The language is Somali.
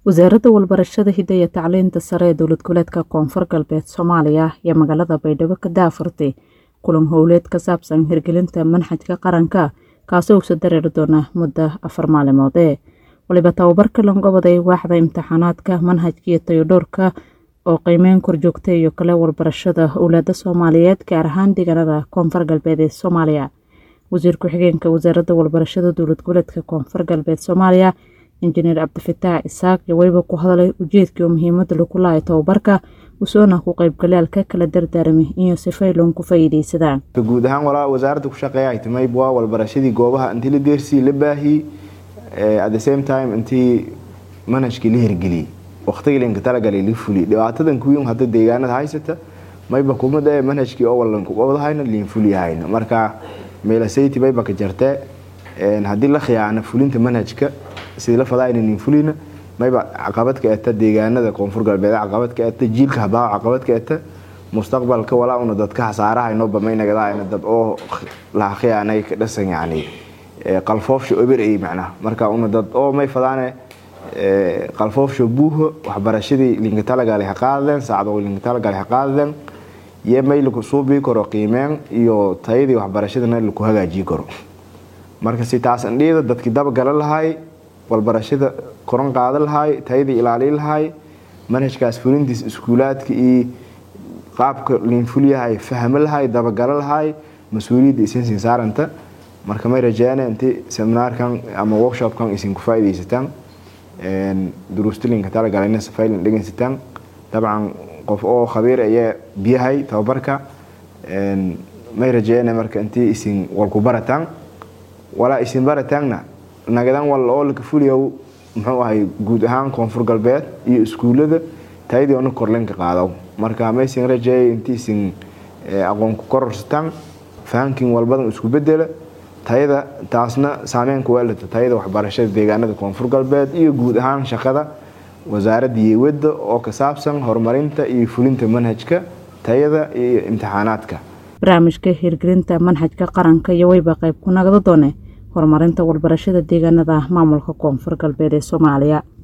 wasaaradda walbarashada hidda iyo tacliinta sare ee dowlad goboleedka koonfur galbeed soomaaliya iyo magaalada baydhabo ka daafurtay kulan howleed ka saabsan hirgelinta manhajka qaranka kaasoo usa dareeri doona muddo afar maalimood ee waliba tababarka langobaday waaxda imtixaanaadka manhajka iyo tayodhoorka oo qiimeyn korjoogta iyo kale walbarashada owlaada soomaaliyeed gaar ahaan deegaanada koonfur galbeed ee soomaaliya wasiir ku-xigeenka wasaaradda walbarashada dowlad goboleedka koonfur galbeed soomaaliya injineer cabdifataax isaaq iyo weliba ku hadalay ujeedkii oo muhiimada lagu lahay tababarka usoona ku qaybgalyaalka kala dardaarmay iyo sifayloon ku faa'iidaysadaan guud ahaan walaa wasaaradda ku shaqeeya ay timay waa walbarashadii goobaha intii la deersii la baahiyey at the same time intii manhajkii la hirgeliyey waqtigii linka talagalay la fuliyey dhibaatadan kuwiin hadda deegaanada haysata mayba kumada ee manhajkii oo walanku qabadahayna liin fuliyahayna marka meelasayti mayba ka jartee haddii la khiyaana fulinta manhajka sidii la fadaayna liin fulina mayba caqabad ka eta deegaanada koonfur galbeed caqabad ka eta jiilka habaa caqabad ka eta mustaqbalka walaa una dadka hasaarahayno bamaynagadaayna dad oo laha khiyaanay ka dhasan yacni qalfoofsha oberey macnaha marka una dad oo may fadaane qalfoofsha buuho waxbarashadii linka talagalay ha qaadadeen saacado linka talagalay ha qaadadeen iyo may laku suubii karo qiimeen iyo tayadii waxbarashadana laku hagaajii karo marka si taas andhiyada dadkii dabagala lahay walbarashada koran qaada lahay tayadii ilaali lahay manhajkaas fulintiis iskuulaadka iyo qaabka liinfulyahay fahmo lahay dabagalo lahay mas-uuliyadda isinsin saaranta marka may rajeene inti seminaarkan ama workshopkan isin ku faaidaysataan duruustilinka talagalayna safaylin dhegeysataan dabcan qof oo khabiir ayaa biyahay tababarka may rajeene marka intii isin walku barataan walaa isin barataanna nagadan wal oo laka fuliyow muxuu ahay guud ahaan koonfur galbeed iyo iskuullada tayadii ona korlenka qaadaw marka maysin rajeeyay intii isin aqoon ku kororsataan fahankin walbadan isku bedela tayada taasna saameynka weelata tayada waxbarashada deegaanada koonfur galbeed iyo guud ahaan shaqada wasaaradda yeewada oo ka saabsan horumarinta iyo fulinta manhajka tayada iyo imtixaanaadka barnaamijka hirgelinta manhajka qaranka iyo weyba qayb ku nagda doone horumarinta walbarashada deegaanada maamulka koonfur galbeed ee soomaaliya